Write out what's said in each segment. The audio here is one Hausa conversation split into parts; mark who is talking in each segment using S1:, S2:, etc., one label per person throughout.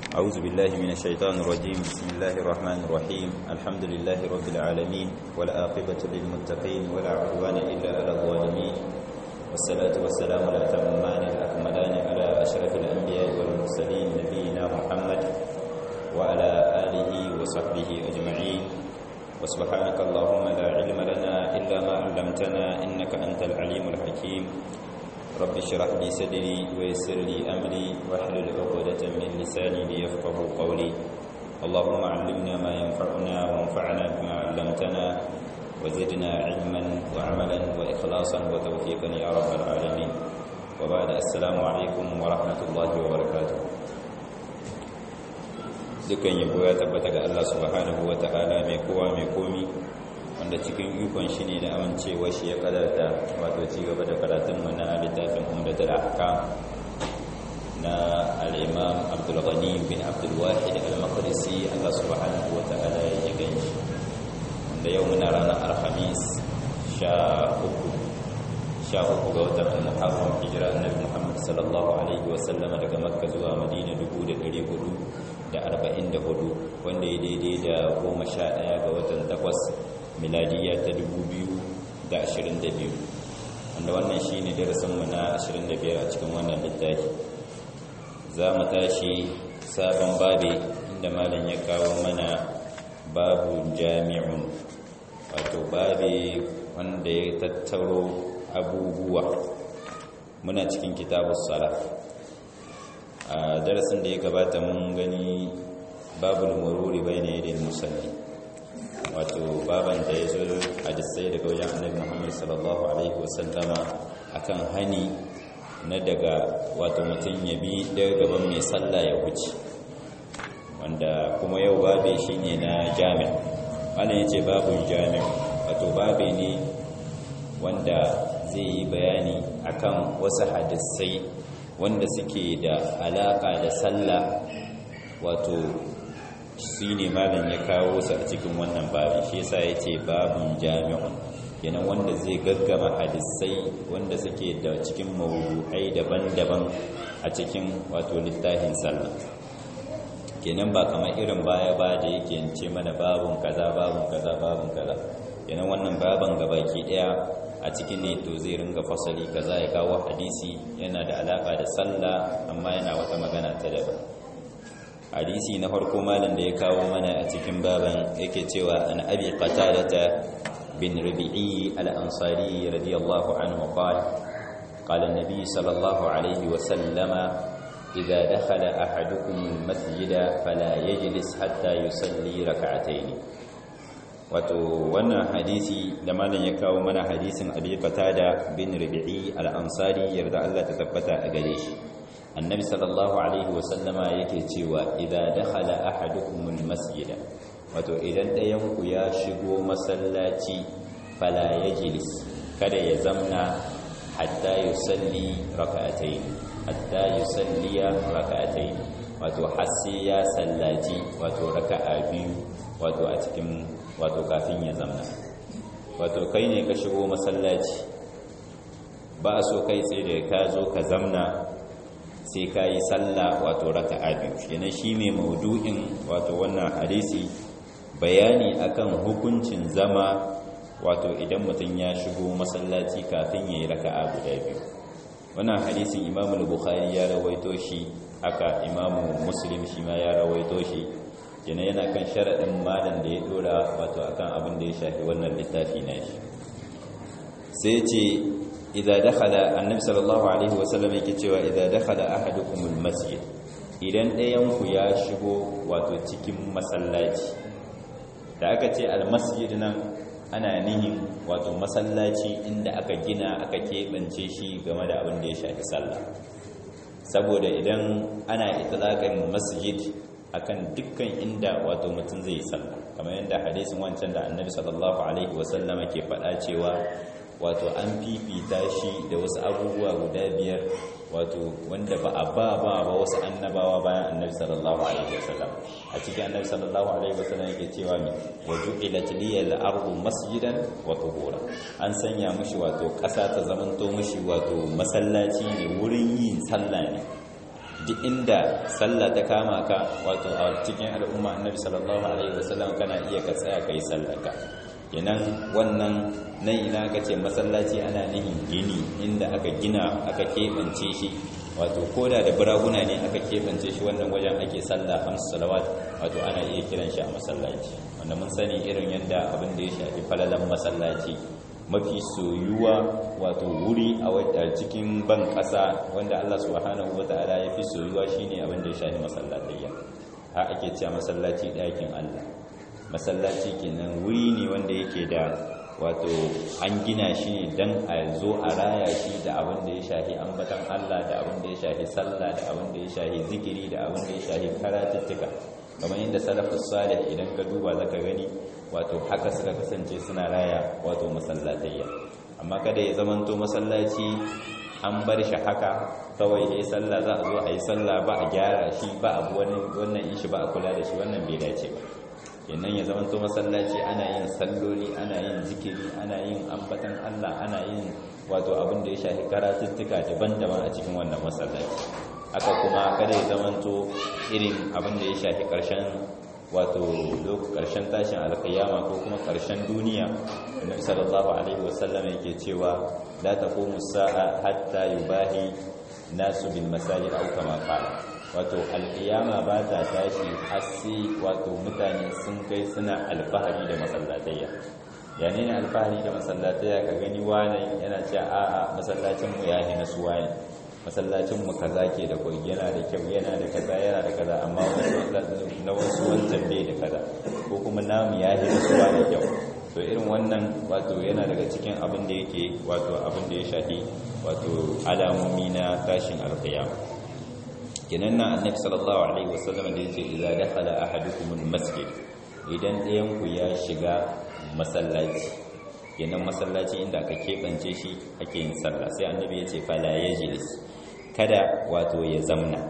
S1: أعوذ بالله من الشيطان الرجيم بسم الله الرحمن الرحيم الحمد لله رب العالمين والآقبة للمتقين ولا عدوان إلا على الظالمين والصلاة والسلام الأتمان الأكملان على أشرف الأنبياء والمرسلين نبينا محمد وعلى آله وصحبه أجمعين وسبحانك اللهم لا علم لنا إلا ما علمتنا إنك أنت العليم الحكيم رب اشرح لي صدري ويسر لي أمري واحلل عقدة من لساني ليفقه قولي اللهم علمنا ما ينفعنا وانفعنا بما علمتنا وزدنا علما وعملا وإخلاصا وتوفيقا يا رب العالمين وبعد السلام عليكم ورحمة الله وبركاته dukan yabo ya tabbata ga Allah subhanahu wa ta'ala mai kowa mai komi wanda cikin ikon shi ne da amincewa shi ya kadarta wato ci gaba da karatunmu na littafin umdatul ahkam na al-imam Abdul Ghani bin Abdul Wahid al-Maqdisi Allah subhanahu wa ta'ala ya ganshi wanda yau muna ranar Alhamis sha uku sha uku ga watan Muharram hijira annabi Muhammad sallallahu alaihi wa sallama daga Makka zuwa Madina 1400 da arba'in da hudu wanda ya daidai da goma sha ɗaya ga watan takwas miladiya ta dubu biyu da ashirin da biyu wanda wannan shi ne darasinmu na ashirin da biyar a cikin wannan littafi za mu tashi sabon babe inda malam ya kawo mana babu jami'un wato babe wanda ya tattaro abubuwa muna cikin kitabun salaf a darasin da ya gabata mun gani babul mururi bai na yadda musalli wato baban da ya zo hadisai daga wajen annabi muhammad sallallahu alaihi wasallama akan hani na daga wato mutum ya bi daga gaban mai sallah ya wuce wanda kuma yau babe shi ne na jami'a wannan ya ce babun jami'a wato babe ne wanda zai yi bayani akan wasu hadisai wanda suke da alaka da sallah wato shi ne malam ya kawo su a cikin wannan babin shi yasa ya ce babin jami'un kenan wanda zai gaggama hadisai wanda suke da cikin mawudu'ai daban-daban a cikin wato littafin sallah kenan ba kamar irin baya ba da yake ce mana babin kaza babin kaza babin kaza kenan wannan baban gabaki daya a cikin ne to zai ringa fasali kaza ya kawo hadisi yana da alaka da sallah amma yana wata magana ta daban hadisi na farko malam da ya kawo mana a cikin baban yake cewa an abi qatadata bin rabi'i al-ansari radiyallahu anhu qala qala an-nabi sallallahu alayhi wa sallama idha dakhala ahadukum al-masjida fala yajlis hatta yusalli rak'atayn wato wannan hadisi da malam ya kawo mana hadisin abi qatada bin rabi'i al-ansari yarda Allah ta tabbata a gare shi annabi sallallahu alaihi wa sallama yake cewa idza dakhala ahadukum al-masjida wato idan ɗayan ku ya shigo masallaci fala yajlis kada ya zamna hatta yusalli rak'atayn hatta yusalli rak'atayn wato har sai ya sallaci wato raka'a biyu wato a cikin wato kafin ya zamna wato kai ne ka shigo masallaci ba a so kai tsaye da ka zo ka zamna sai ka yi sallah wato raka biyu yana shi mai maudu'in wato wannan hadisi bayani akan hukuncin zama wato idan mutum ya shigo masallaci kafin ya yi raka guda biyu wannan hadisin imamu bukhari ya rawaito shi haka imamu muslim shi ma ya rawaito shi yana yana kan sharaɗin malam da ya dora wato akan abin da ya shafi wannan littafi na shi sai ce idza dakhala annabi sallallahu alaihi wasallam yake cewa idza dakhala ahadukum almasjid idan ɗayan ku ya shigo wato cikin masallaci da aka ce almasjid nan ana nihin wato masallaci inda aka gina aka keɓance shi game da abin da ya shafi sallah saboda idan ana itlaqin masjid akan dukkan inda wato mutum zai yi sallah kamar yadda hadisin wancan da annabi sallallahu alaihi wasallama ke faɗa cewa wato an fifita shi da wasu abubuwa guda biyar wato wanda ba a ba ba ba wasu annabawa bayan annabi sallallahu alaihi wasallam a cikin annabi sallallahu alaihi wasallam yake cewa mi wa ju'ilat liyal ardu masjidan wa tuhura an sanya mushi wato ƙasa ta zamanto mushi wato masallaci ne wurin yin sallah ne duk inda sallah ta kama ka wato a cikin al'umma annabi sallallahu alaihi wasallam kana iya ka tsaya kai sallarka kenan wannan nan ina aka ce masallaci ana nihin gini inda aka gina aka keɓance shi wato koda da buraguna ne aka keɓance shi wannan wajen ake sallah hamsu salawat wato ana iya kiran shi a masallaci wanda mun sani irin yadda abin da ya shafi falalan masallaci mafi soyuwa wato wuri a cikin ban ƙasa wanda Allah subhanahu wata'ala ya fi soyuwa shine abin da ya shafi masallatayya ha ake cewa masallaci ɗakin Allah masallaci kenan wuri ne wanda yake da wato an gina shi ne don a zo a raya shi da abin da ya shafi ambatan Allah da abin da ya shafi sallah da abin da ya shafi zikiri da abin da ya shafi karatuttuka kamar yadda salafus salih idan ka duba zaka gani wato haka suka kasance suna raya wato masallatayya amma kada ya zamanto masallaci an bar shi haka kawai yayi sallah za a zo a yi sallah ba a gyara shi ba a wani wannan ishi ba a kula da shi wannan bai dace ba kenan ya zamanto masallaci ana yin salloli ana yin zikiri ana yin ambatan Allah ana yin wato abin da ya shafi karatuttuka daban-daban a cikin wannan masallaci haka kuma kada ya zamanto irin abin da ya shafi karshen wato karshen tashin alkiyama ko kuma karshen duniya annabi sallallahu alaihi wasallam yake cewa la taqumu sa'a hatta yubahi nasu bil masajid aw kama qala wato alkiyama ba ta tashi har sai wato mutane sun kai suna alfahari da masallatayya yani ne alfahari da masallatayya ka gani wani yana cewa a'a masallacin mu yahi na suwa ne masallacin mu kaza ke da koyi yana da kyau yana da kaza yana da kaza amma na wasu wancan bai da kaza ko kuma namu yahi na suwa da kyau to irin wannan wato yana daga cikin abin da yake wato abin da ya shafi wato alamomi na tashin alkiyama kenan na annabi sallallahu alaihi wasallam da yace idza dakhala ahadukum almasjid idan ɗayan ku ya shiga masallaci kenan masallaci inda aka kebance shi ake yin sallah sai annabi yace fala yajlis kada wato ya zamna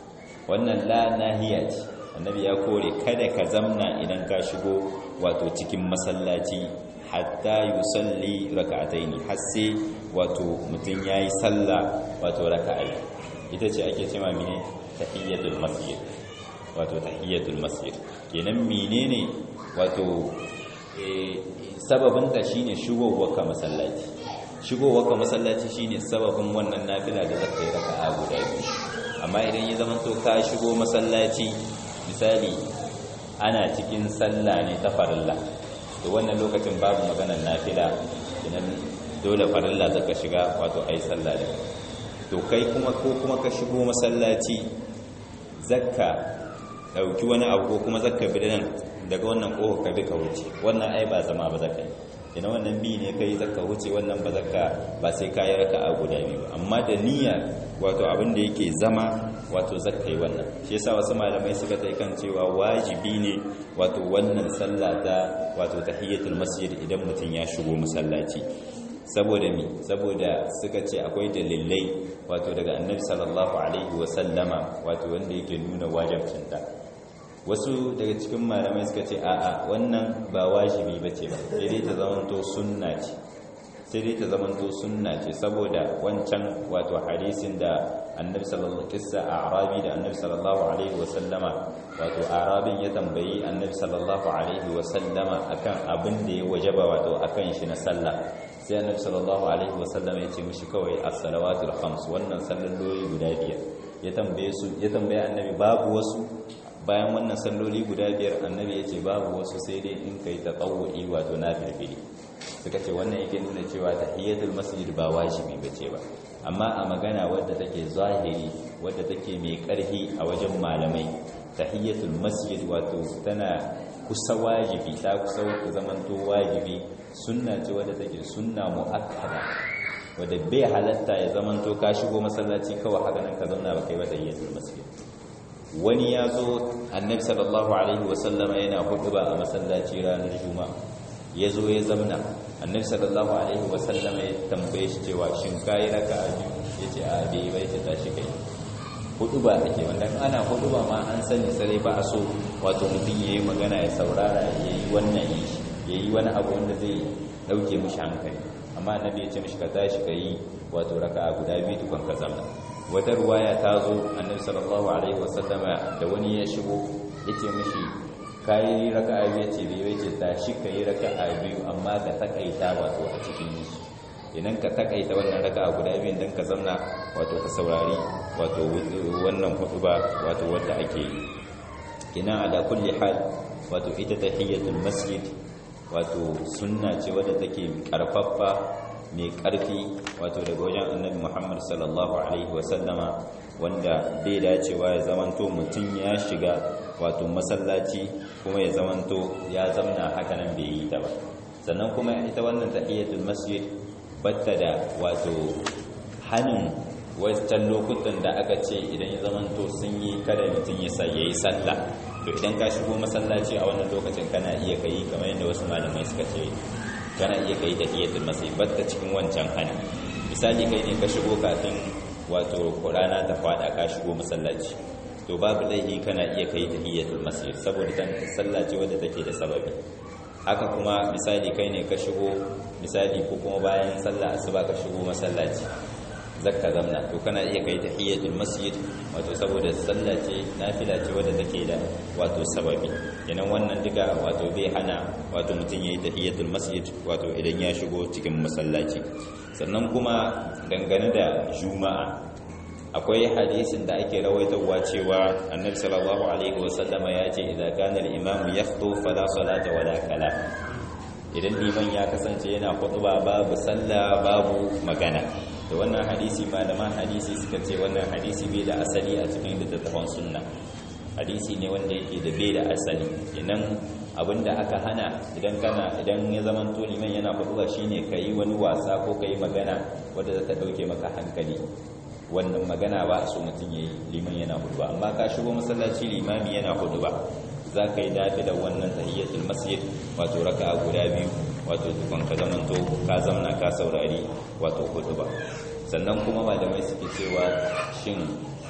S1: wannan la nahiya ce annabi ya kore kada ka zamna idan ka shigo wato cikin masallaci hatta yusalli raka'ataini har sai wato mutum yayi sallah wato raka'a ita ce ake cewa mene tahiyyatul masjid wato tahiyyatul masjid kenan menene wato sababin ta shine shigowar ka masallaci shigowar ka masallaci shine sababin wannan nafila da zaka yi raka'a guda biyu amma idan ya zama to ka shigo masallaci misali ana cikin sallah ne ta farilla to wannan lokacin babu maganar nafila kenan dole farilla zaka shiga wato ai sallah da to kai kuma ko kuma ka shigo masallaci zakka dauki wani abu ko kuma zakka bi nan daga wannan kofa ka bi ka wuce wannan ai ba zama ba zakka ina wannan bi ne kai zakka wuce wannan ba zakka ba sai kai raka'a guda biyu amma da niyya wato abin da yake zama wato zakka yi wannan shi yasa wasu malamai suka tai kan cewa wajibi ne wato wannan sallah ta wato tahiyatul masjid idan mutum ya shigo masallaci saboda mi saboda suka ce akwai dalilai wato daga annabi sallallahu alaihi wasallama wato wanda yake nuna wajibcinta wasu daga cikin malamai suka ce a'a wannan ba wajibi bace ba sai dai ta zamanto sunna ce sai dai ta zamanto sunna ce saboda wancan wato hadisin da annabi sallallahu kissa arabi da annabi sallallahu alaihi wasallama wato arabin ya tambayi annabi sallallahu alaihi wasallama akan abin da ya wajaba wato akan shi na sallah sai annabi sallallahu alaihi wasallam ya ce mishi kawai as-salawatul khams wannan salloli guda biyar ya tambaye su ya tambaye annabi babu wasu bayan wannan salloli guda biyar annabi ya ce babu wasu sai dai in kai tatawwu'i wato nafili suka ce wannan yake nuna cewa tahiyatul masjid ba wajibi bace ba amma a magana wadda take zahiri wadda take mai karhi a wajen malamai tahiyatul masjid wato tana kusa wajibi ta kusa zamanto wajibi sunna ce wadda take sunna muakkada wadda bai halatta ya zamanto ka shigo masallaci kawai haka nan ka zauna ba kai ba tahiyatul masjid wani ya zo annabi sallallahu alaihi wasallama yana hutuba a masallaci ranar juma'a ya zo ya zamna annabi sallallahu alaihi wasallama ya tambaye shi cewa shin kayi raka'a biyu yace a bai bai ta tashi kai huduba ake wanda ana huduba ma an sani sai ba a so wato mutum yayi magana ya saurara yayi wannan yi yayi wani abu wanda zai dauke mishi hankali amma annabi ya ce mishi ka tashi kai wato raka'a guda biyu tukun ka zama wata ruwaya ta zo annabi sallallahu alaihi wasallama da wani ya shigo yace mishi kai raka'a biyu yace bai yace tashi kai raka'a biyu amma ka takaita wato a cikin su idan ka takaita wannan raka'a guda biyun dan ka zauna wato ka saurari wato wannan hutuba wato wanda ake yi ina ala kulli hal wato ita tahiyatul masjid wato sunna ce wadda take karfaffa mai karfi wato daga wajen annabi Muhammad sallallahu alaihi wasallama wanda bai dacewa ya zamanto mutum ya shiga wato masallaci kuma ya zamanto ya zamna haka nan bai yi ta ba sannan kuma ita wannan tahiyatul masjid batta da wato hanin wancan lokutan da aka ce idan ya zamanto sun yi kada mutum ya sa yayi sallah to idan ka shigo masallaci a wannan lokacin kana iya kai kamar yadda wasu malamai suka ce kana iya kai tahiyatul masjid batta cikin wancan hani misali kai ne ka shigo kafin wato rana ta fada ka shigo masallaci to babu laifi kana iya kai tahiyatul masjid saboda tan sallaci wadda take da sababi haka kuma misali kai ne ka shigo misali ko kuma bayan sallah asuba ka shigo masallaci zakka zamna to kana iya kai tahiyatul masjid wato saboda sallah ce nafila ce wadda take da wato sababi kenan wannan duka wato bai hana wato mutum yayi tahiyatul masjid wato idan ya shigo cikin masallaci sannan kuma dangane da juma'a akwai hadisin da ake rawaitowa cewa annabi sallallahu alaihi wasallama ya ce idza kana al-imamu yakhuthu fala salata wala kalam idan liman ya kasance yana khutba babu sallah babu magana da wannan hadisi malaman hadisi suka ce wannan hadisi bai da asali a cikin littattafan sunna hadisi ne wanda yake da bai da asali idan abinda aka hana idan kana idan ya zaman to liman yana khutba shine kai wani wasa ko kai magana wanda za ta dauke maka hankali wannan magana ba so mutum yayi liman yana khutba amma ka shigo masallaci limami yana khutba za ka yi dafi da wannan tahiyyatul masjid wato raka'a guda biyu wato tukun ka zamanto ka zamna ka saurari wato ba sannan kuma malamai suke cewa shin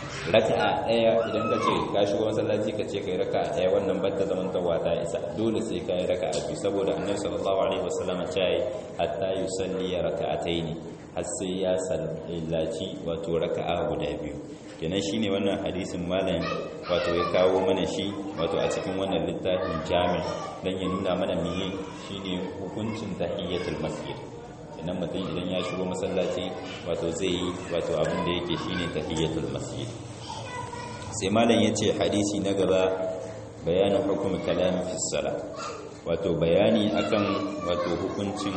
S1: raka'a ɗaya idan ka ce ka shigo masallaci ka ce kai raka'a ɗaya wannan batta zamantawa ta isa dole sai ka yi raka'a biyu saboda annabi sallallahu alaihi wasallam ya ce hatta yusalli raka'ataini har sai ya sallaci wato raka'a guda biyu kenan shine wannan hadisin malam wato ya kawo mana shi wato a cikin wannan littafin jami dan ya nuna mana meye shine hukuncin tahiyyatul masjid kenan mutum idan ya shigo masallaci wato zai yi wato abin da yake shine tahiyyatul masjid sai malam yace hadisi na gaba bayanin hukum kalam fi salat wato bayani akan wato hukuncin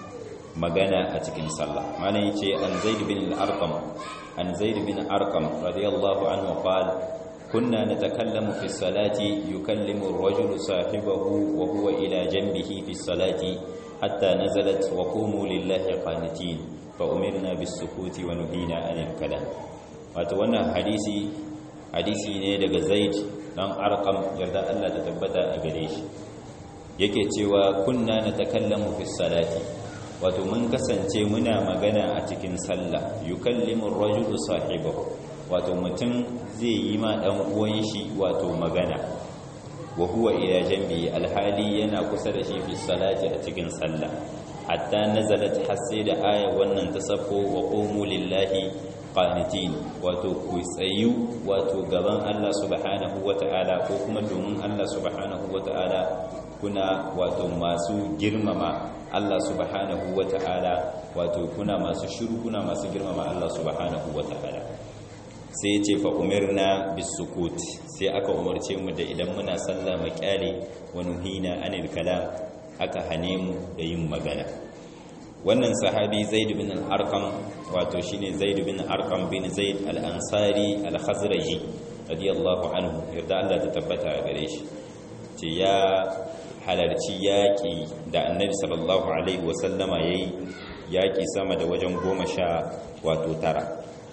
S1: magana a cikin sallah malam yace an zaid bin al-arqam an zaid bin arqam radiyallahu anhu qala kunna natakallamu fi salati yukallimu ar-rajulu sahibahu wa huwa ila janbihi fi salati hatta nazalat wa qumu lillahi qanitin fa umirna bis-sukuti wa nuhina 'anil kalam wato wannan hadisi hadisi ne daga zaid dan arqam yarda Allah ta tabbata a gare shi yake cewa kunna natakallamu fi salati wato mun kasance muna magana a cikin sallah yukallimu ar-rajulu sahibahu wato mutum zai yi ma dan uwan shi wato magana wa huwa ila jambi alhali yana kusa da shi fi salati a cikin sallah hatta nazalat hasi da aya wannan tasaffu wa qumu lillahi qanitin wato ku tsayu wato gaban Allah subhanahu wata'ala ko kuma domin Allah subhanahu wata'ala kuna wato masu girmama Allah subhanahu wata'ala wato kuna masu shiru kuna masu girmama Allah subhanahu wata'ala sai ce fa umirna bisukut sai aka umarce mu da idan muna sallah mu kyale wa nuhina anil kalam aka hane mu da yin magana wannan sahabi zaid bin al-arqam wato shine zaid bin arqam bin zaid al-ansari al-khazraji radiyallahu anhu yarda Allah ta tabbata a gare shi ce ya halarci yaƙi da annabi sallallahu alaihi wasallama yayi yaƙi sama da wajen goma sha wato tara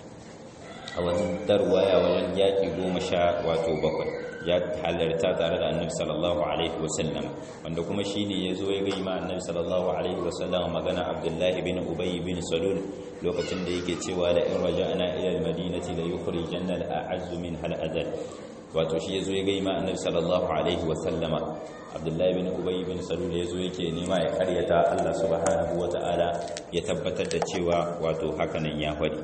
S1: a wani darwaya wajen yaƙi goma sha wato bakwai ya halarta tare da annabi sallallahu alaihi wasallam wanda kuma shine ya zo ya gaima annabi sallallahu alaihi wasallam magana abdullahi bin ubay bin salul lokacin da yake cewa la in raja'na ila al-madinati la yukhrijanna al-a'azzu min hal adal wato shi ya zo ya gaima annabi sallallahu alaihi wasallama abdullahi bin ubay bin salul ya zo yake nema ya karyata Allah subhanahu wata'ala ya tabbatar da cewa wato hakanan ya faɗi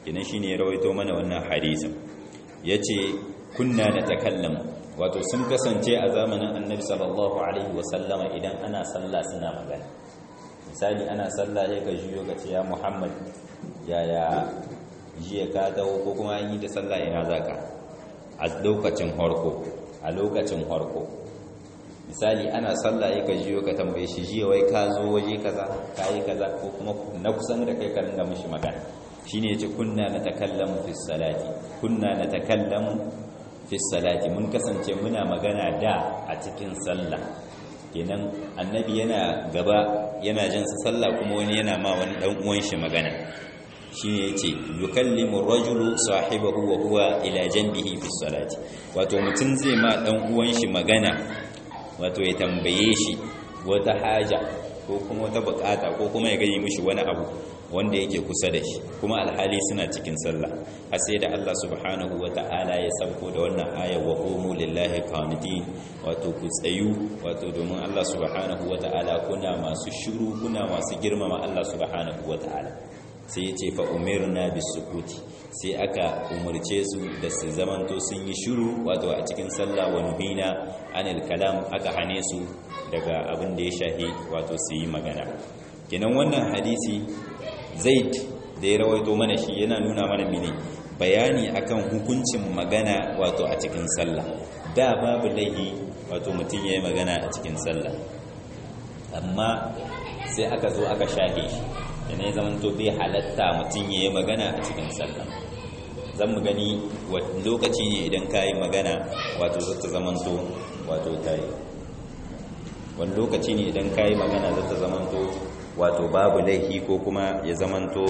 S1: kinan shine ya rawaito mana wannan hadisin yace kunna natakallamu wato sun kasance a zamanin annabi sallallahu alaihi wasallama idan ana sallah suna magana misali ana sallah ya ka jiyo ka ce ya muhammad yaya jiya ka dawo ko kuma an yi da sallah ina zaka a lokacin harko a lokacin harko misali ana sallah ya ka jiyo ka tambaye shi jiya wai ka zo waje kaza ka yi kaza ko kuma na kusan da kai ka ringa mishi magana shine yace kunna natakallamu fi salati kunna natakallamu fi salati mun kasance muna magana da a cikin sallah kenan annabi yana gaba yana jin sa sallah kuma wani yana ma wani dan uwan shi magana shine yace yukallimu ar-rajulu sahibahu wa huwa ila janbihi fi salati wato mutun zai ma dan uwan shi magana wato ya tambaye shi wata haja ko kuma wata bukata ko kuma ya gani mishi wani abu wanda yake kusa da shi kuma alhali suna cikin sallah har sai da Allah subhanahu wata'ala ya sauko da wannan aya wa qumu lillahi qanitin wato ku tsayu wato domin Allah subhanahu wata'ala kuna masu shiru kuna masu girmama Allah subhanahu wata'ala sai yace fa umirna bisukuti sai aka umurce su da su zamanto sun yi shiru wato a cikin sallah wa nuhina anil kalam aka hane su daga abin da ya shahi wato su yi magana kenan wannan hadisi zaid da ya rawaito mana shi yana nuna mana mene bayani akan hukuncin magana wato a cikin sallah da babu laihi wato mutum ya yi magana a cikin sallah amma sai aka zo aka shahe shi da ne zaman to bai halatta mutum ya yi magana a cikin sallah zan mu gani lokaci ne idan ka yi magana wato zata zaman to wato ta yi wani lokaci ne idan ka yi magana zata zaman to wato babu laifi ko kuma ya zamanto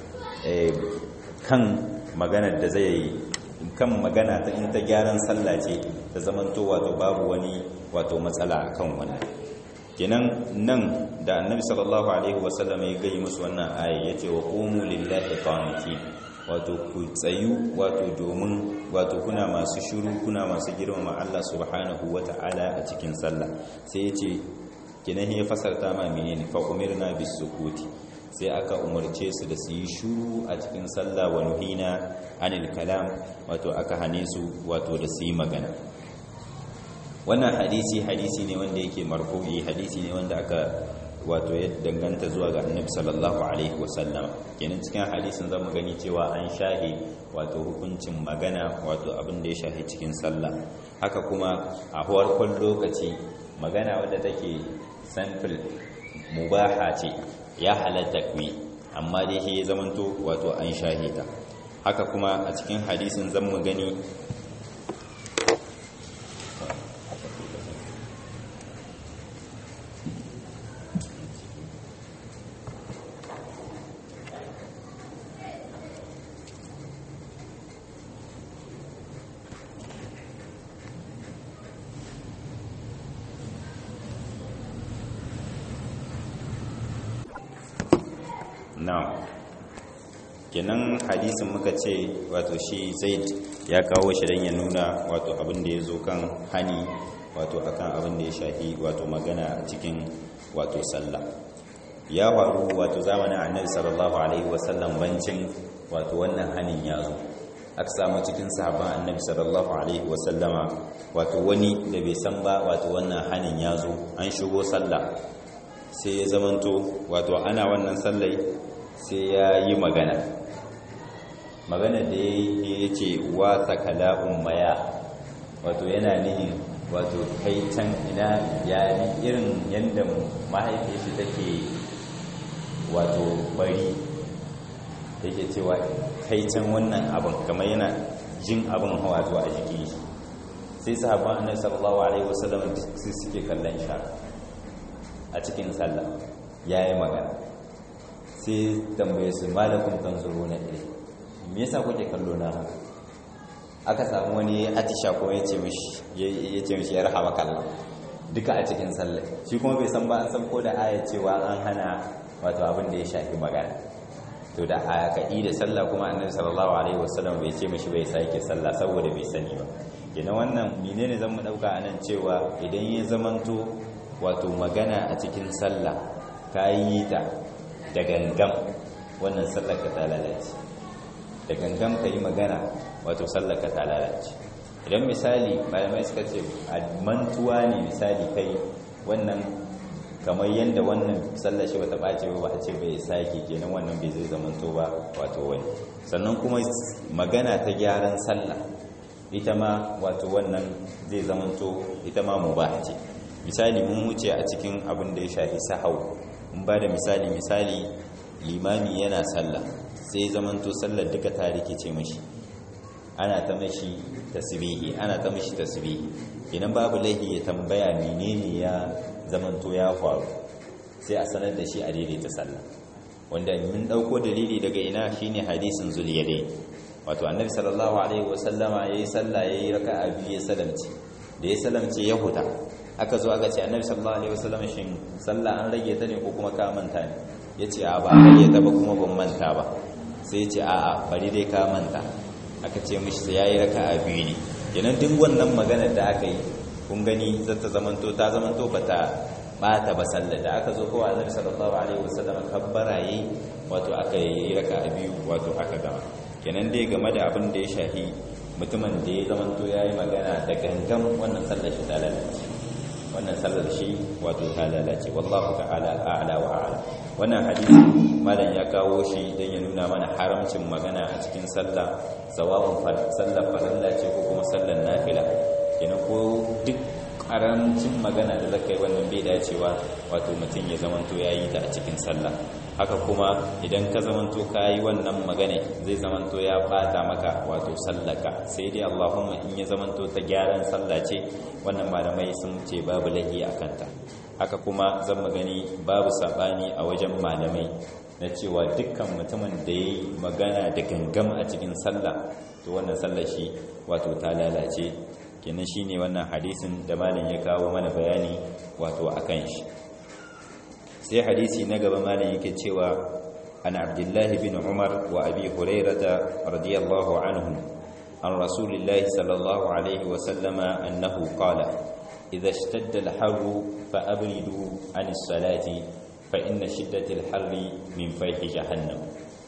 S1: kan maganar da zai kan magana ta in ta gyaran sallah ce ta zamanto wato babu wani wato matsala kan wannan kenan nan da annabi sallallahu alaihi wasallam ya gayi musu wannan aya yace wa qumu lillahi qanitin wato ku tsayu wato domin wato kuna masu shiru kuna masu girmama Allah subhanahu wata'ala a cikin sallah sai yace kinan ya fasarta ma menene fa umirna bisukuti sai aka umarce su da su yi shuru a cikin sallah wa nuhina anil kalam wato aka hane su wato da su yi magana wannan hadisi hadisi ne wanda yake marfu'i hadisi ne wanda aka wato ya danganta zuwa ga annabi sallallahu alaihi wasallam kenan cikin hadisin zamu gani cewa an shahi wato hukuncin magana wato abin da ya shahi cikin sallah haka kuma a farkon lokaci magana wadda take sample mubaha ce ya halatta kuyi amma dai shi ya zamanto wato an shahida haka kuma a cikin hadisin zan mu gani na'am kenan hadisin muka ce wato shi zaid ya kawo shi don ya nuna wato abin da ya zo kan hani wato akan abin da ya shafi wato magana a cikin wato sallah ya faru wato zamanin annabi sallallahu alaihi wasallam bancin wato wannan hanin ya zo aka samu cikin sahabban annabi sallallahu alaihi wasallama wato wani da bai san ba wato wannan hanin ya zo an shigo sallah sai ya zamanto wato ana wannan sallai sai ya yi magana magana da ya ce wasa kala'un maya wato yana nihin wato kai can ina ya irin yadda mahaifin shi take wato bari yake cewa kai can wannan abin kamar yana jin abin hawa zuwa a jiki sai sahabban annabi sallallahu alaihi wasallam sai suke kallon sha a cikin sallah yayi magana sai tambaye su malakun tanzuru na ilai me yasa kuke kallo na haka aka samu wani atisha ko ya ce mishi ya ce mishi ya rahama kallon duka a cikin sallah shi kuma bai san ba an san ko da aya cewa an hana wato abin da ya shafi magana to da aya ka da sallah kuma annabi sallallahu alaihi wasallam bai ce mishi bai sake sallah saboda bai sani ba kenan wannan menene zan mu dauka anan cewa idan ya zamanto wato magana a cikin sallah ka yi ta da gangan wannan sallar ka ta lalace da gangan ka yi magana wato sallaka ta lalace idan misali malamai suka ce a mantuwa ne misali kai wannan kamar yadda wannan sallar shi bata ɓace ba a ce bai sake kenan wannan bai zai zamanto ba wato wani sannan kuma magana ta gyaran sallah ita ma wato wannan zai zamanto ita ma mubah ce misali mun wuce a cikin abin da ya shafi sahau mun ba da misali misali limami yana sallah sai zamanto sallar duka ta rikice mashi ana ta mashi tasbihi ana ta mashi tasbihi idan babu laihi ya tambaya menene ya zamanto ya faru sai a sanar da shi a daidaita sallah wanda mun dauko dalili daga ina shine hadisin zuliyadai wato annabi sallallahu alaihi wasallama yayi sallah yayi raka'a biyu ya salamci da ya salamce ya huta aka zo aka ce annabi sallallahu alaihi wasallama shin sallah an rage ta ne ko kuma ka manta ne yace a ba rage ta ba kuma ban manta ba sai yace a a bari dai ka manta aka ce mishi sai yayi raka'a biyu ne kenan duk wannan magana da aka yi kun gani zata zamanto ta zamanto bata bata ba sallar da aka zo kowa annabi sallallahu alaihi wasallam kabbara yi wato aka yi raka'a biyu wato aka gama kenan dai game da abin da ya shahi mutumin da ya zamanto yayi magana da gangan wannan sallar shi ta lalace wannan sallar shi wato ta lalace wallahu ta'ala a'la wa a'la wannan hadisi malam ya kawo shi dan ya nuna mana haramcin magana a cikin sallah sawa'un sallar farilla ce ko kuma sallar nafila kenan ko duk karancin magana da zaka yi wannan bai dacewa wato mutum ya zamanto ya yi ta a cikin sallah haka kuma idan ka zamanto ka yi wannan magana zai zamanto ya bata maka wato sallaka sai dai allahumma in ya zamanto ta gyaran sallah ce wannan malamai sun ce babu lahi a kanta haka kuma zan magani babu sabani a wajen malamai na cewa dukkan mutumin da ya yi magana da gangam a cikin sallah to wannan sallah shi wato ta lalace kenan shine wannan hadisin da malam ya kawo mana bayani wato akan shi sai hadisi na gaba malam yake cewa an abdullahi bin umar wa abi hurairata radiyallahu anhum an rasulillahi sallallahu alaihi wa sallama annahu qala idha ishtadda al-harru fa abridu an as-salati fa inna shiddata al-harri min fayhi jahannam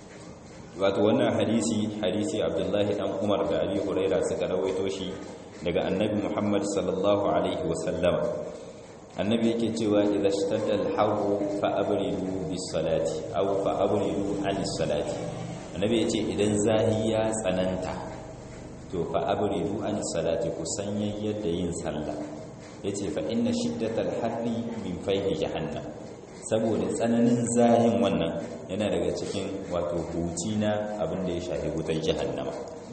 S1: wato wannan hadisi hadisi abdullahi dan umar da abi huraira suka rawaito shi daga annabi Muhammad sallallahu alaihi wasallam annabi yake cewa idza ishtadda al-harru fa abridu bis-salati aw fa abridu anis-salati annabi yace idan zahi ya tsananta to fa abridu anis-salati ku sanya yadda yin sallah yace fa inna shiddatal harri min fayhi jahannam saboda tsananin zahin wannan yana daga cikin wato huci na abin da ya shafi wutar jahannama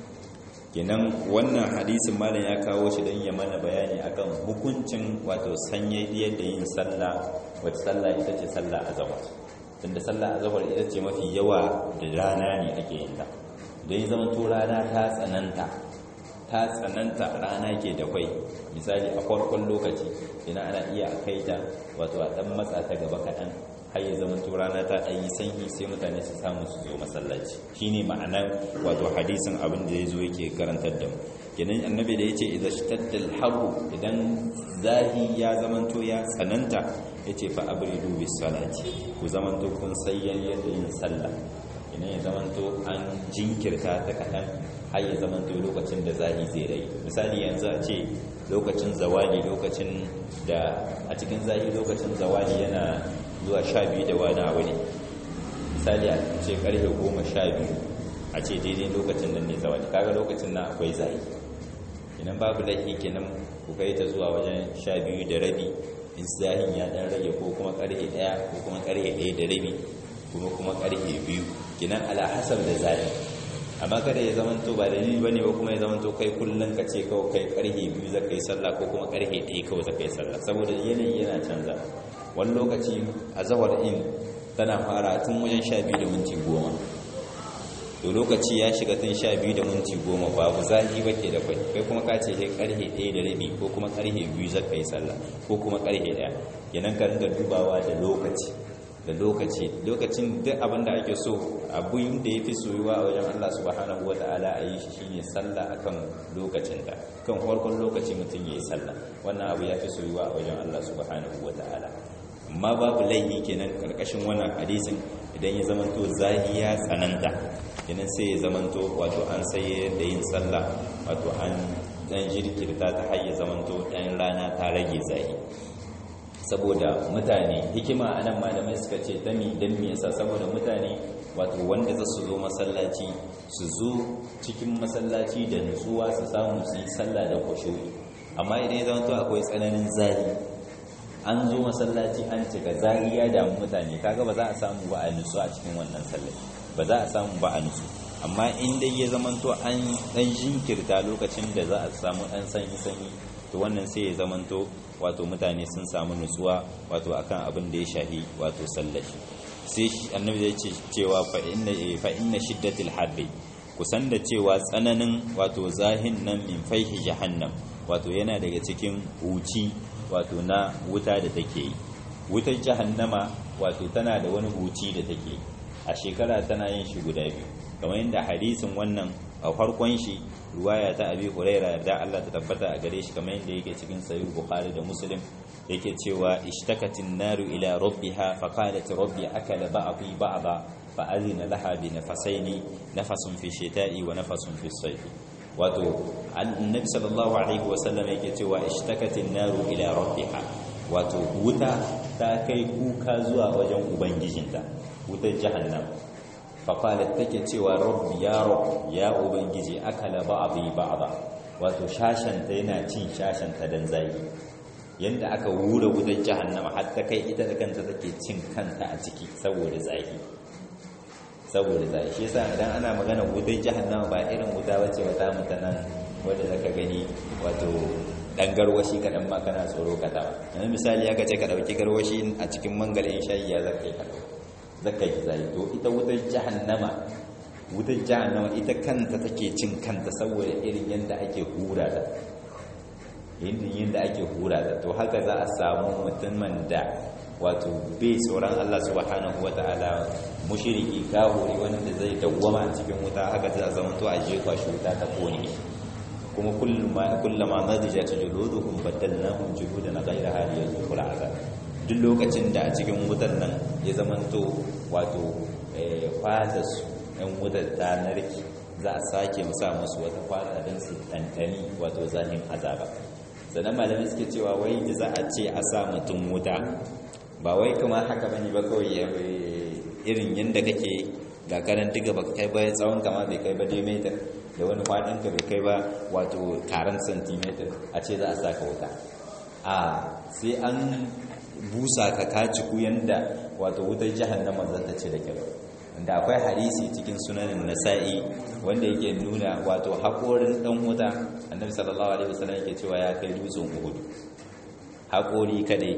S1: kenan wannan hadisin malam ya kawo shi don ya mana bayani akan hukuncin wato sanye yadda yin sallah wata sallah ita ce sallah azhar tunda sallah azhar ita ce mafi yawa da rana ne ake yin ta don ya zama to rana ta tsananta ta tsananta rana ke da kwai misali a farkon lokaci ina ana iya kai ta wato a dan matsa ta gaba kaɗan har ya zama to rana ta ɗanyi sanyi sai mutane su samu su zo masallaci shine ma'anar wato hadisin abin da ya zo yake karantar da mu kenan annabi da yace idza shtadda al idan zahi ya zamanto ya tsananta yace fa abridu bis salati ku zamanto kun sayyan yadda yin sallah idan ya zamanto an jinkirta ta kaɗan har ya zamanto lokacin da zahi zai rai misali yanzu a ce lokacin zawali lokacin da a cikin zahi lokacin zawali yana zuwa sha biyu da wani abu ne misali a ce karfe goma sha biyu a ce daidai lokacin da ne zawali kaga lokacin na akwai zahi idan babu laifi kenan ku kai ta zuwa wajen sha biyu da rabi in zahin ya dan rage ko kuma karfe daya ko kuma karfe daya da rabi kuma kuma karfe biyu kenan ala hasab da zahi amma kada ya zama to ba dalili bane ba kuma ya zama to kai kullun ka ce kawai kai karhe biyu za ka yi sallah ko kuma karhe ɗaya kawai za ka yi sallah saboda yanayi yana canza wani lokaci a zawar in tana fara tun wajen sha biyu da minti goma to lokaci ya shiga tun sha biyu da minti goma babu zahi ba ke da kwai kai kuma ka ce kai karhe ɗaya da rabi ko kuma karhe biyu za ka yi sallah ko kuma karhe ɗaya yanan ka ringa dubawa da lokaci da lokaci lokacin duk abin da ake so abin da ya fi soyuwa a wajen Allah subhanahu wa ta'ala a yi shi shine sallah akan lokacinta kan farkon lokaci mutum ya yi sallah wannan abu ya fi soyuwa a wajen Allah subhanahu wa ta'ala amma babu laifi kenan karkashin wannan hadisin idan ya zama to zahi ya tsananta kenan sai ya zamanto wato an sai da yin sallah wato an dan jirkirta ta hayya zamanto dan rana ta rage zahi saboda mutane hikima anan malamai suka ce ta mi dan me yasa saboda mutane wato wanda za su zo masallaci su zo cikin masallaci da nutsuwa su samu su yi sallah da kushuyi amma idan ya zama to akwai tsananin zahi an zo masallaci an cika zahi ya damu mutane kaga ba za a samu ba a nutsu a cikin wannan sallah ba za a samu ba a nutsu amma in dai ya zama to an dan jinkirta lokacin da za a samu dan sanyi sanyi to wannan sai ya zama to wato mutane sun samu nutsuwa wato akan abin da ya shahi wato sallashi sai annabi zai ce cewa fa inna shiddatil harbi kusan da cewa tsananin wato zahin nan min faihi jahannam wato yana daga cikin huci wato na wuta da take yi wutar jahannama wato tana da wani huci da take a shekara tana yin shi guda biyu kamar yadda hadisin wannan a farkon shi ruwaya ta abi huraira da Allah ta tabbata a gare shi kamar yadda yake cikin sahih bukhari da muslim yake cewa ishtakatin naru ila rabbiha fa qalat rabbi akala ba'dhi ba'dha fa azina laha bi nafasaini nafasun fi shita'i wa nafasun fi sayfi wato annabi sallallahu alaihi wa sallam yake cewa ishtakatin naru ila rabbiha wato wuta ta kai kuka zuwa wajen ubangijinta wutar jahannam fa qalat take cewa rabbi ya rabb ya ubangiji akala ba'dhi ba'dha wato shashanta yana cin shashanta dan zaki yadda aka wura wutar jahannama har ta kai ita da kanta take cin kanta a ciki saboda zafi saboda zafi shi yasa idan ana magana wutar jahannama ba irin wuta bace wata mutanen wanda zaka gani wato dan garwashi kadan ma kana tsoro ka ta yanzu misali aka ce ka dauki garwashi a cikin mangalin shayi ya zaka yi kada zaka yi zai to ita wutar jahannama wutar jahannama ita kanta take cin kanta saboda irin yadda ake hura ta yin da ake hura da to haka za a samu mutumin da wato bai tsoron Allah subhanahu wata'ala mushriki kafiri wanda zai dawwama a cikin wuta haka za a zama to a jefa shi wuta ta kone kuma kullama nadijat juluduhum badalnahum juludan ghayraha liyazuqul azab duk lokacin da a cikin wutan nan ya zama to wato fata su ɗan wutar ta narki za a sake musa musu wata fata don su ɗantani wato zahin azaba sannan malamai suke cewa wai da za a ce a sa mutum wuta ba wai kuma haka bane ba kawai irin yadda kake ga karan diga ba kai ba tsawon kama bai kai ba diameter da wani faɗin ka bai kai ba wato taron centimeter a ce za a sa ka wuta a sai an busa ka kaciku yadda wato wutar jahannama za ta ce da kyau da akwai hadisi cikin sunanin nasa'i wanda yake nuna wato haƙorin ɗan wuta annabi sallallahu alaihi wasallam yake cewa ya kai dutsen uhudu haƙori kadai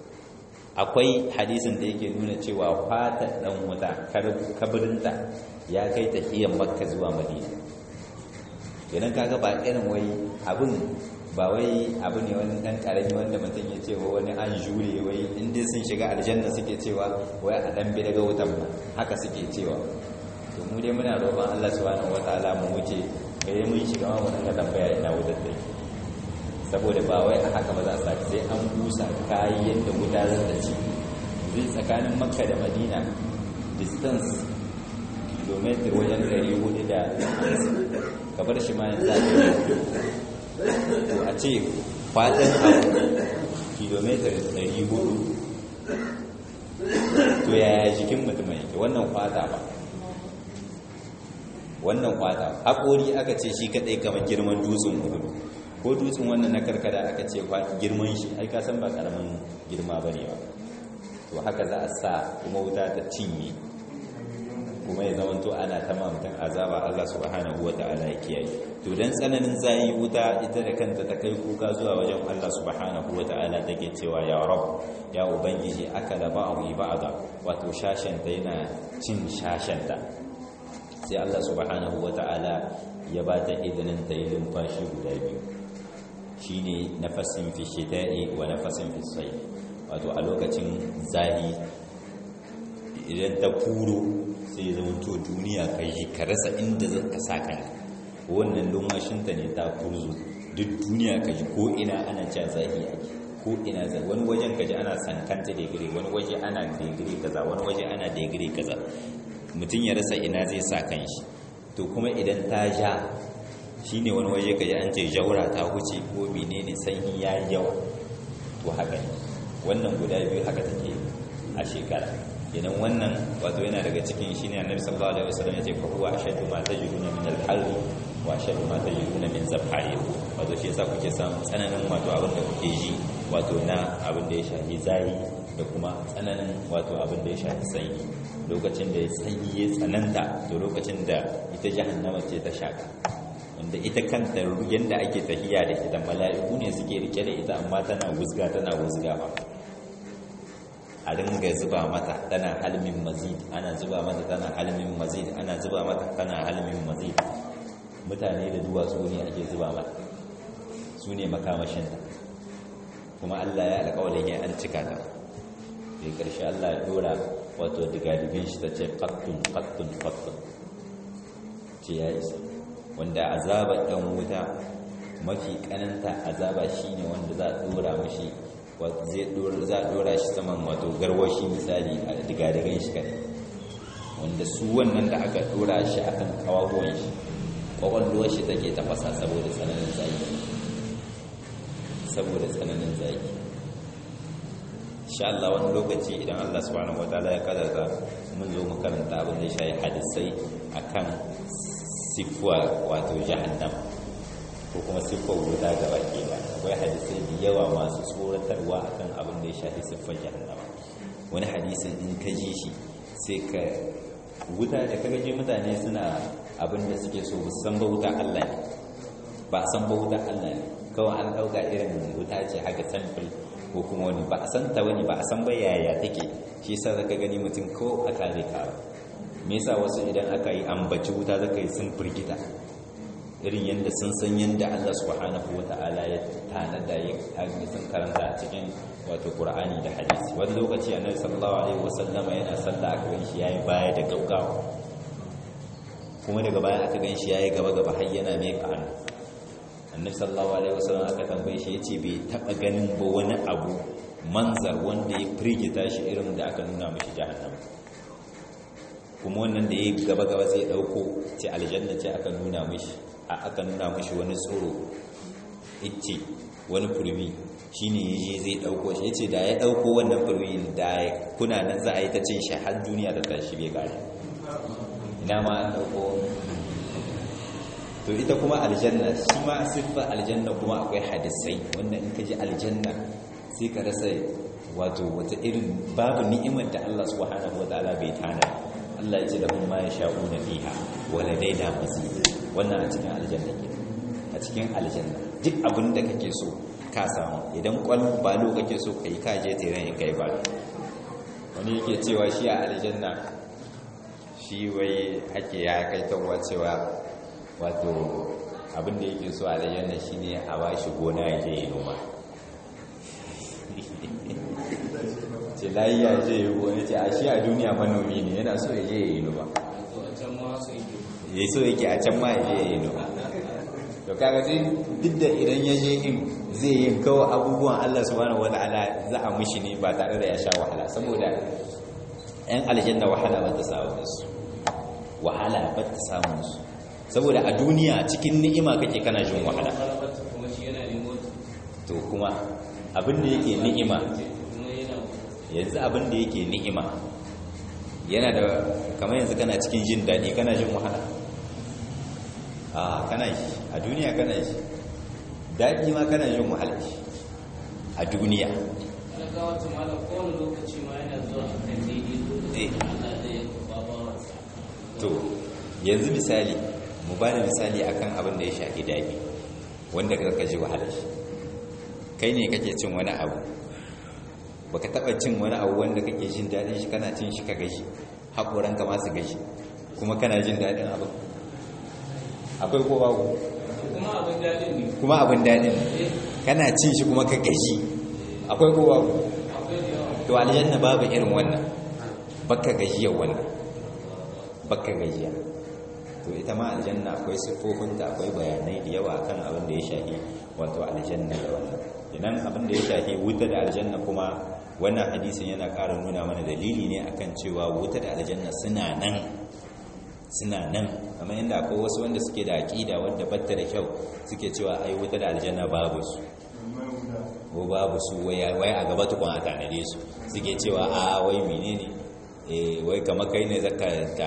S1: akwai hadisin da yake nuna cewa fata ɗan wuta kabirinta ya kai tafiyan makka zuwa madina idan kaga ba irin wai abin ba wai abu ne wani ɗan ƙarami wanda mutum ya ce wani an jure wai inda sun shiga aljanna suke cewa wai a ɗan bi daga wutan ba haka suke cewa to mu dai muna roƙon Allah subhanahu wataala mu wuce kai mun shiga ma mu dinga tambaya ina wutar da saboda ba wai a haka ba za a saki sai an busa kayi yadda wuta za ta ci zai tsakanin makka da madina distance kilometer wajen 400 da kabar shi ma yanzu to a ce fatan abu kilometer 400 to yaya jikin mutum yake wannan kwata ba wannan kwata haƙori aka ce shi kaɗai kamar girman dutsen hudu ko dutsen wannan na karkada aka ce girman shi ai ka san ba ƙaramin girma ba ne ba to haka za a sa kuma wuta ta cinye kuma ya zama to ana ta mutum azaba Allah subhanahu wa ta'ala ya kiyaye to dan tsananin zai wuta ita da kanta ta kai kuka zuwa wajen Allah subhanahu wa ta'ala take cewa ya rab ya ubangiji akala ba'dhi ba'da wato shashanta yana cin shashanta sai Allah subhanahu wa ta'ala ya ba ta izinin ta yi lumfashi guda biyu shine nafasin fi shita'i wa nafasin fi sayf wato a lokacin zahi idan ta kuro sai ya zama to duniya ka yi ka rasa inda za ka sa kan wannan lumashinta ne ta kurzu duk duniya ka ji ko ina ana cewa zahi ake ko ina zai wani wajen ka ji ana sankanta digiri wani waje ana digiri kaza wani waje ana digiri kaza mutum ya rasa ina zai sa kan shi to kuma idan ta ja shine wani waje kaji an ce jaura ta huce ko menene sanyi ya yi yawa to haka ne wannan guda biyu haka take a shekara idan wannan wato yana daga cikin shine annabi sallallahu alaihi wasallam ya ce fa huwa ashaddu ma tajiduna min al-harri wa ashaddu ma tajiduna min zabhari wato shi yasa kuke samun tsananin wato abin da kuke ji wato na abin da ya shafi zahi da kuma tsananin wato abin da ya shafi sanyi lokacin da ya sanyi ya tsananta to lokacin da ita jahannama ce ta shaka wanda ita kanta yadda ake tahiya da ita mala'iku ne suke rike da ita amma tana wuzga tana wuzga ba a ringa zuba mata tana halmin mazid ana zuba mata tana halmin mazid ana zuba mata tana halmin mazid mutane da duwatsu ne ake zuba mata su ne makamashinta kuma Allah ya alƙawarin ya an cika ta sai ƙarshe Allah ya dora wato digadigin shi ta ce qattun qattun qattun ce ya isa wanda azaba ɗan wuta mafi kananta azaba shine wanda za a dora mashi za a dora shi saman wato garwashi misali a digadigan shi kadai wanda su wannan da aka dora shi akan kawagon shi kwakwalwar shi take tafasa saboda tsananin zaki saboda tsananin zaki insha Allah wani lokaci idan Allah subhanahu wataala ya kadarta mun zo mu karanta abin da ya shayi hadisai akan sifuwa wato jahannam ko kuma siffar wuta ga baki ba akwai hadisai da yawa masu tsoratarwa akan abin da ya shafi siffar jahannama wani hadisin in ka ji shi sai ka wuta da kaga je mutane suna abin da suke so ba san ba wuta Allah ne ba san ba wuta Allah ne kawai an dauka irin wuta ce haka sample ko kuma wani ba a san ta wani ba a san ba yaya take shi yasa zaka gani mutum ko a kare ka me yasa wasu idan aka yi ambaci wuta zaka yi sun firgita irin yadda sun san yadda Allah subhanahu wata'ala ya tanada ya kage sun karanta a cikin wato Qur'ani da hadisi wani lokaci annabi sallallahu alaihi wasallam yana sallah aka gan shi yayi baya da gaggawa kuma daga baya aka gan shi yayi gaba gaba har yana mai kanu annabi sallallahu alaihi wasallam aka tambaye shi yace bai taba ganin ba wani abu manzar wanda ya firgita shi irin da aka nuna mishi jahannam kuma wannan da ya gaba gaba zai dauko ce aljanna ce aka nuna mishi a aka nuna mishi wani tsoro ice wani furmi shine yaje zai dauko shi yace da ya dauko wannan furmi da kuna nan za a yi ta cin shi har duniya da tashi bai kare ina ma an dauko to ita kuma aljanna shi ma siffar aljanna kuma akwai hadisai wanda in ka ji aljanna sai ka rasa wato wata irin babu ni'imar da Allah subhanahu wataala bai tana Allah ya ce lahum ma yasha'una fiha wa ladaina mazid wannan a cikin aljanna ke a cikin aljanna duk abin da kake so ka samu idan kwal balo kake so kai ka je tiran ya kai balo wani yake cewa shi a aljanna shi wai ake ya kai tawa cewa wato abin da yake so a aljanna shine a bashi gona ya je ya noma ce layiya je ya gona ce a shi a duniya manomi ne yana so ya je ya yi noma ya so yake a can ma ya je ya yi noma to kaga sai duk da idan ya je in zai yi kawo abubuwan Allah subhanahu wataala za a mushi ne ba tare da ya sha wahala saboda yan aljanna wahala ba ta samu su wahala ba ta samu su saboda a duniya cikin ni'ima kake kana jin wahala to kuma abin da yake ni'ima yanzu abin da yake ni'ima yana da kamar yanzu kana cikin jin daɗi kana jin wahala a kana shi a duniya kana shi daɗi ma kana jin wahala shi a duniya to yanzu misali mu ba da misali akan abin da ya shafi daɗi wanda ka ji wahala shi kai ne kake cin wani abu baka taba cin wani abu wanda kake jin daɗin shi kana cin shi ka gashi haƙoran ka masu gashi kuma kana jin daɗin abu akwai ko babu kuma abin daɗin kana cin shi kuma ka gashi akwai ko babu to aljanna babu irin wannan baka gajiyar wannan baka gajiya to ita ma aljanna akwai siffofinta akwai bayanai da yawa kan abin da ya shafi wato aljanna da wannan idan abin da ya shafi wuta da aljanna kuma wannan hadisin yana ƙara nuna mana dalili ne akan cewa wuta da aljanna suna nan suna nan kamar yadda akwai wasu wanda suke da aƙida wadda batta da kyau suke cewa ai wuta da aljanna babu su ko babu su wai a gaba tukun a tanade su suke cewa a wai menene eh wai kamar kai ne zaka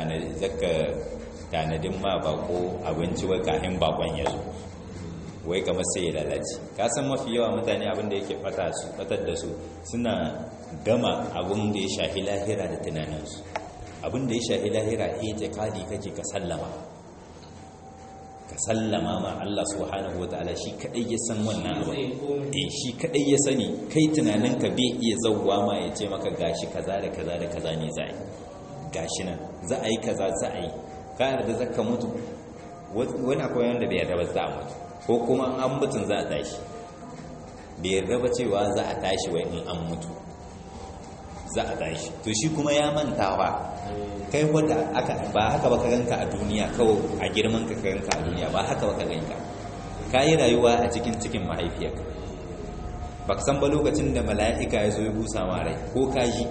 S1: tanadin ma bako abinci wai kahin bakon ya zo wai kamar sai ya lalace ka san mafi yawa mutane abin da yake fata su fatar da su suna gama abin da ya shahi lahira da tunaninsu abin da ya shahi lahira ita kadi kake ka sallama ka sallama ma Allah subhanahu wataala shi kadai ya san wannan abu eh shi kadai ya sani kai tunanin ka bai iya zawwa ma ya ce maka gashi kaza da kaza da kaza ne za a yi gashi nan za a yi kaza za a yi ka yarda zaka mutu wani akwai wanda bai yarda ba za a mutu ko kuma an mutun za a tashi bai yarda ba cewa za a tashi wai in an mutu za a tashi to shi kuma ya manta ba kai wanda aka ba haka ba ka ganka a duniya kawai a girman ka ganka a duniya ba haka ba ka ganka ka yi rayuwa a cikin cikin mahaifiyarka ba ka san ba lokacin da mala'ika ya zo ya busa ma rai ko ka ji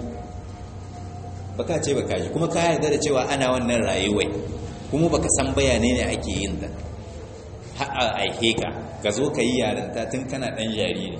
S1: ba ka ce ba ka ji kuma ka yarda da cewa ana wannan rayuwai kuma ba ka san bayanai ne ake yin ta har a aike ka ka zo ka yi yarinta tun kana ɗan jariri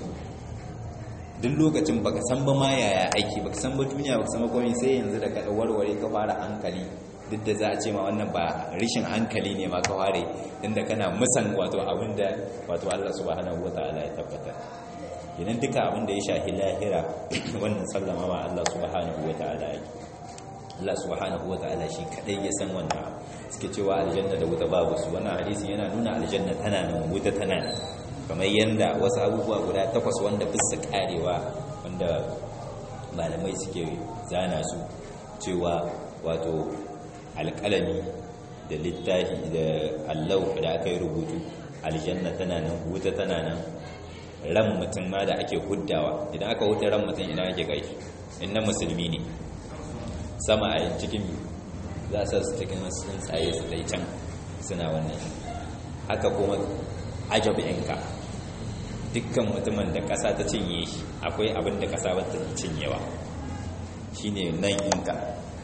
S1: duk lokacin baka san ba ma yaya aiki baka san ba duniya baka san ba komai sai yanzu da ka warware ka fara hankali duk da za a ce ma wannan ba rishin hankali ne ma ka ware inda kana musan wato abinda wato Allah subhanahu wataala ya tabbata idan duka abinda ya shahi lahira wannan sallama ma Allah subhanahu wataala yake Allah subhanahu wataala shi kadai ya san wannan suke cewa aljanna da wuta babu su wannan hadisi yana nuna aljanna tana nan wuta tana nan kamar yadda wasu abubuwa guda takwas wanda bisa karewa wanda malamai suke zana su cewa wato alƙalami da littafi da allau da aka yi rubutu aljanna tana nan wuta tana nan ran mutum ma da ake huddawa idan aka huta ran mutum ina ake kai inna musulmi ne sama a yin cikin za a su cikin tsuntsaye su dai can suna wannan haka kuma ajabinka dukkan mutumin da ƙasa ta cinye shi akwai abin da ƙasa ba ta cinyewa shi ne nan inka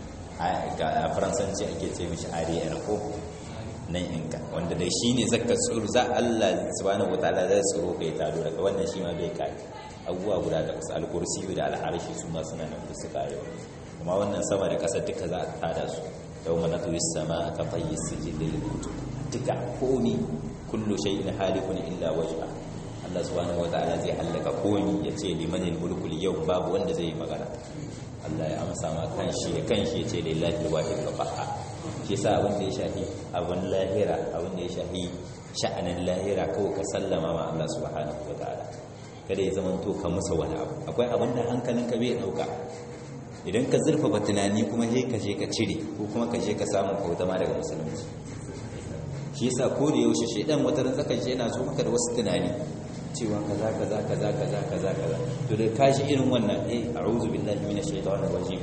S1: a faransanci ake ce mishi ariyar ko nan inka wanda dai shi ne zaka tsoro za Allah subhanahu wataala zai tsoro kai taro daga wannan shi ma bai kai abubuwa guda da kusa alkursi da alharshi su ma suna nan su kare kuma wannan sama da ƙasa duka za a tada su yau mana tuwi sama ka fayyi sijilil kutub duka komi kullu shay'in halikun illa wajha Allah subhanahu wataala zai hallaka komi ya ce limanil mulkul yau babu wanda zai yi magana Allah ya amsa ma kanshi ya kanshi ya ce lillahi alwahid alqahhar shi yasa abin da ya shafi abin lahira abin da ya shafi sha'anin lahira kawai ka sallama ma Allah subhanahu wataala kada ya zama to ka musa wani abu akwai abin da hankalinka bai dauka idan ka zurfafa tunani kuma sai ka je ka cire ko kuma ka je ka samu kauta ma daga musulunci shi yasa ko da yaushe shedan wata ran zaka je yana so maka da wasu tunani cewa kaza kaza kaza kaza kaza kaza to da ka shi irin wannan eh a'udhu billahi minash shaitanir rajim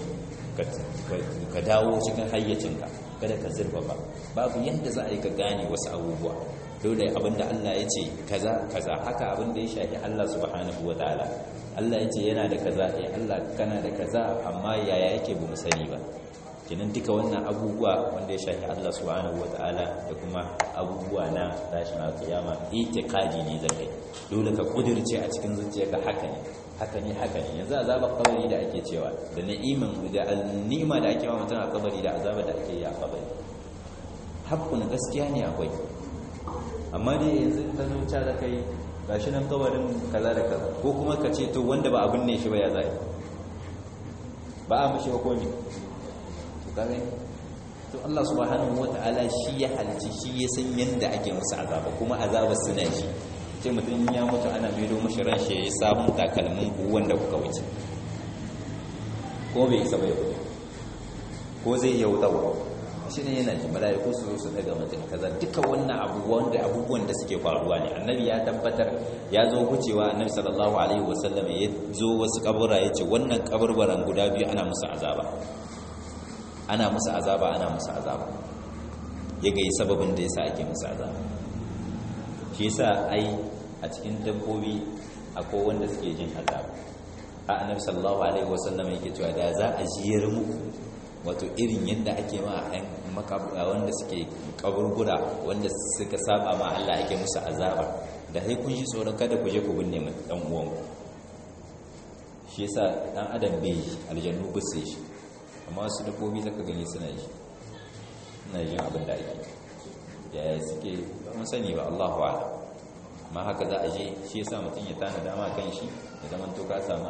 S1: ka dawo cikin hayyacinka kada ka zurfafa babu yadda za a yi ka gane wasu abubuwa dole abinda Allah ya ce kaza kaza haka abinda ya shafi Allah subhanahu wataala Allah ya ce yana da kaza eh Allah kana da kaza amma yaya yake bu mu sani ba kenan duka wannan abubuwa wanda ya shafi Allah subhanahu wataala da kuma abubuwa na tashin alkiyama itiqadi ne zakai dole ka kudirce a cikin zuciyarka haka ne haka ne haka ne yanzu azabar kabari da ake cewa da na'iman da ni'ima da ake ma mutum a kabari da azabar da ake yi a kabari hakkun gaskiya ne akwai amma dai yanzu ta zo ta da kai gashi nan kabarin kaza da kaza ko kuma ka ce to wanda ba abin ne shi ba ya zai ba a mashi ba ko ne to kage to Allah subhanahu wata'ala shi ya halici shi ya san yanda ake musu azaba kuma azabar suna shi sai mutum ya mutu ana maido mashi ran shi ya yi sabon takalmin ku wanda kuka wuce ko bai isa bai ko zai yauta ba shi ne yana ji mala'iku su zo su daga mutum kaza duka wannan abubuwan da abubuwan da suke faruwa ne annabi ya tabbatar ya zo gucewa annabi sallallahu alaihi wasallam ya zo wasu kabura ya ce wannan kaburbaran guda biyu ana musu azaba ana musu azaba ana musu azaba ya ga sababin da yasa ake musu azaba shi yasa ai a cikin dabbobi akwai wanda suke jin azaba a annabi sallallahu alaihi wasallam yake cewa da za a jiyar muku wato irin yadda ake ma ɗan makabura wanda suke kaburbura wanda suka saba ma Allah ake musu azaba da sai kun ji tsoron kada ku je ku binne mu dan uwan shi yasa dan adam bai aljannu bisa shi amma wasu dabbobi zaka gani suna yi suna yin abin da ake yaya suke ba mun sani ba Allahu a'lam amma haka za a je shi yasa mutum ya tana dama kan shi da zaman to ka samu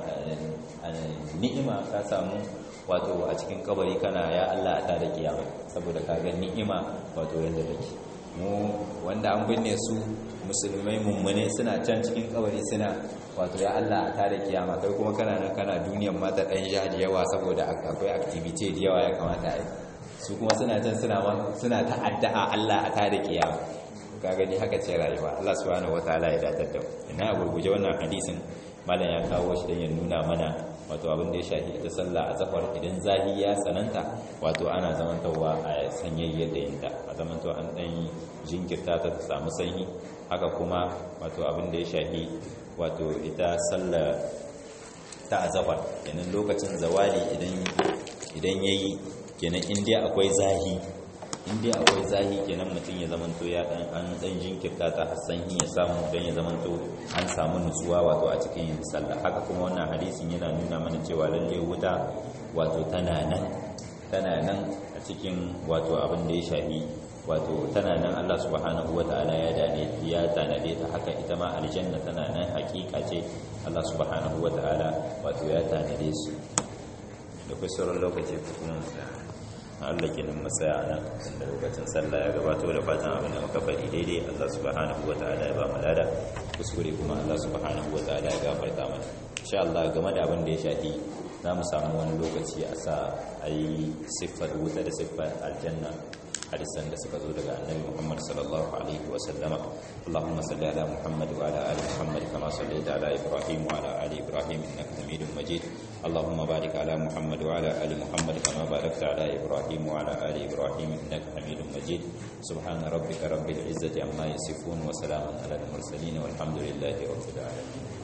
S1: ni'ima ka samu wato a cikin kabari kana ya Allah ta da kiyama saboda ka ga ni'ima wato yanda take mu wanda an binne su musulmai mummune suna can cikin kabari suna wato ya Allah ta da kiyama kai kuma kana nan kana duniyar mata dan ja da yawa saboda akwai activity da yawa ya kamata a yi su kuma suna can suna suna ta'addaa Allah a ta da kiyama ka gani haka ce rayuwa Allah subhanahu wataala ya datar da ina gurguje wannan hadisin malam ya kawo shi dan ya nuna mana wato abin da ya shafi ita sallah a zafar idan zahi ya tsananta wato ana zamantawa a sanyayyar da yinta a zamantawa an dan jinkirta ta samu sanyi haka kuma wato abin da ya shafi wato ita sallah ta azafar kenan lokacin zawali idan idan yayi kenan indiya akwai zahi indiya akwai zahi kenan mutum ya zamanto ya dan an dan jinkirta ta hassan ya samu dan ya zamanto an samu nutsuwa wato a cikin yin sallah haka kuma wannan hadisin yana nuna mana cewa lalle wuta wato tana nan tana nan a cikin wato abin da ya shafi wato tana nan Allah subhanahu wataala ya dade ya tanade ta haka ita ma aljanna tana nan hakika ce Allah subhanahu wataala wato ya tanade su da kai sauran lokaci kuma Allah ke nan matsaya nan da lokacin sallah ya gabato da fatan abin da muka faɗi daidai Allah subhanahu wata'ala ya ba mu lada kuskure kuma Allah subhanahu wata'ala ya gafarta mana insha Allah game da abin da ya shafi za mu samu wani lokaci a sa a yi siffar wuta da siffar aljanna hadisan da suka zo daga annabi Muhammad sallallahu alaihi wa sallama Allahumma salli ala Muhammad wa ala ali Muhammad kama sallaita ala Ibrahim wa ala ali Ibrahim innaka Hamidum Majid Allahumma barik ala Muhammad wa ala ali Muhammad kama barakta ala Ibrahim wa ala ali Ibrahim innaka Hamidum Majid subhana rabbika rabbil izzati amma yasifun wa salamun ala al mursalin walhamdulillahi rabbil alamin